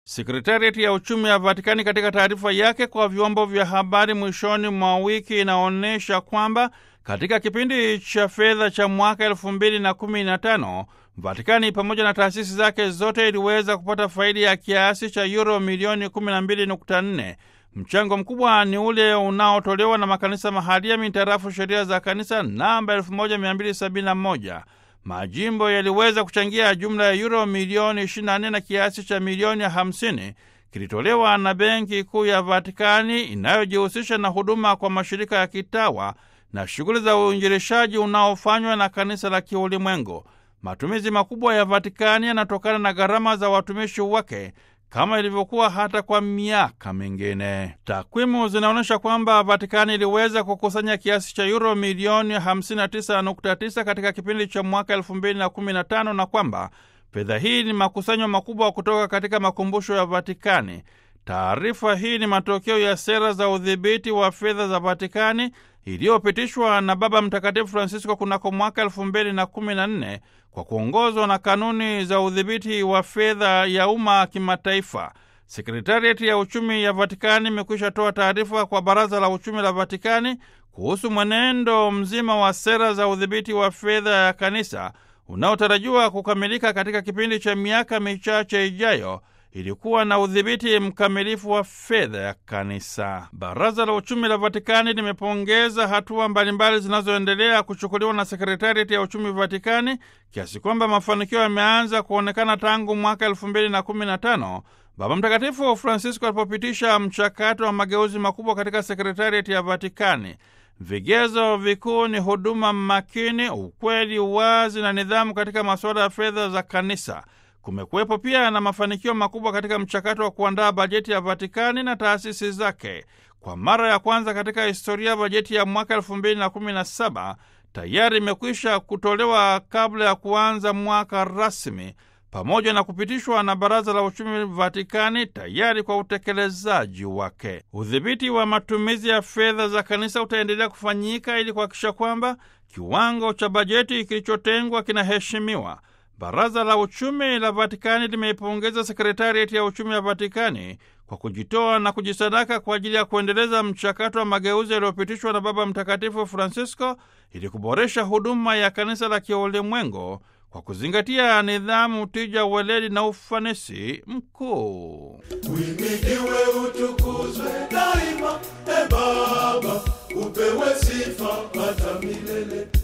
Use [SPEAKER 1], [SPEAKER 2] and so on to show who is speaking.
[SPEAKER 1] Sekretariati ya uchumi ya Vatikani katika taarifa yake kwa vyombo vya habari mwishoni mwa wiki inaonyesha kwamba katika kipindi cha fedha cha mwaka elfu mbili na kumi na tano Vatikani pamoja na taasisi zake zote iliweza kupata faidi ya kiasi cha yuro milioni 12.4. Mchango mkubwa ni ule unaotolewa na makanisa mahalia mintarafu sheria za kanisa namba 1271. Majimbo yaliweza kuchangia jumla ya yuro milioni 24 na kiasi cha milioni 50 kilitolewa na Benki Kuu ya Vatikani inayojihusisha na huduma kwa mashirika ya kitawa na shughuli za uinjilishaji unaofanywa na kanisa la kiulimwengu. Matumizi makubwa ya Vatikani yanatokana na gharama za watumishi wake kama ilivyokuwa hata kwa miaka mingine. Takwimu zinaonyesha kwamba Vatikani iliweza kukusanya kiasi cha yuro milioni 59.9 katika kipindi cha mwaka 2015 na kwamba fedha hii ni makusanyo makubwa kutoka katika makumbusho ya Vatikani. Taarifa hii ni matokeo ya sera za udhibiti wa fedha za Vatikani iliyopitishwa na Baba Mtakatifu Francisco kunako mwaka elfu mbili na kumi na nne kwa kuongozwa na kanuni za udhibiti wa fedha ya umma kimataifa. Sekretariati ya uchumi ya Vatikani imekwisha toa taarifa kwa Baraza la Uchumi la Vatikani kuhusu mwenendo mzima wa sera za udhibiti wa fedha ya kanisa unaotarajiwa kukamilika katika kipindi cha miaka michache ijayo ilikuwa na udhibiti mkamilifu wa fedha ya kanisa. Baraza la uchumi la Vatikani limepongeza hatua mbalimbali zinazoendelea kuchukuliwa na sekretariati ya uchumi Vatikani, kiasi kwamba mafanikio yameanza kuonekana tangu mwaka elfu mbili na kumi na tano Baba Mtakatifu Francisco alipopitisha mchakato wa mageuzi makubwa katika sekretariati ya Vatikani. Vigezo vikuu ni huduma makini, ukweli, uwazi na nidhamu katika masuala ya fedha za kanisa. Kumekuwepo pia na mafanikio makubwa katika mchakato wa kuandaa bajeti ya Vatikani na taasisi zake. Kwa mara ya kwanza katika historia, bajeti ya mwaka elfu mbili na kumi na saba tayari imekwisha kutolewa kabla ya kuanza mwaka rasmi, pamoja na kupitishwa na Baraza la Uchumi Vatikani tayari kwa utekelezaji wake. Udhibiti wa matumizi ya fedha za kanisa utaendelea kufanyika ili kuhakikisha kwamba kiwango cha bajeti kilichotengwa kinaheshimiwa. Baraza la uchumi la Vatikani limeipongeza sekretariati ya uchumi ya Vatikani kwa kujitoa na kujisadaka kwa ajili ya kuendeleza mchakato wa mageuzi yaliyopitishwa na Baba Mtakatifu Francisco ili kuboresha huduma ya kanisa la kiulimwengu kwa kuzingatia nidhamu, tija, uweledi na ufanisi mkuu.
[SPEAKER 2] Uhimidiwe, utukuzwe daima, e Baba, upewe sifa hata milele.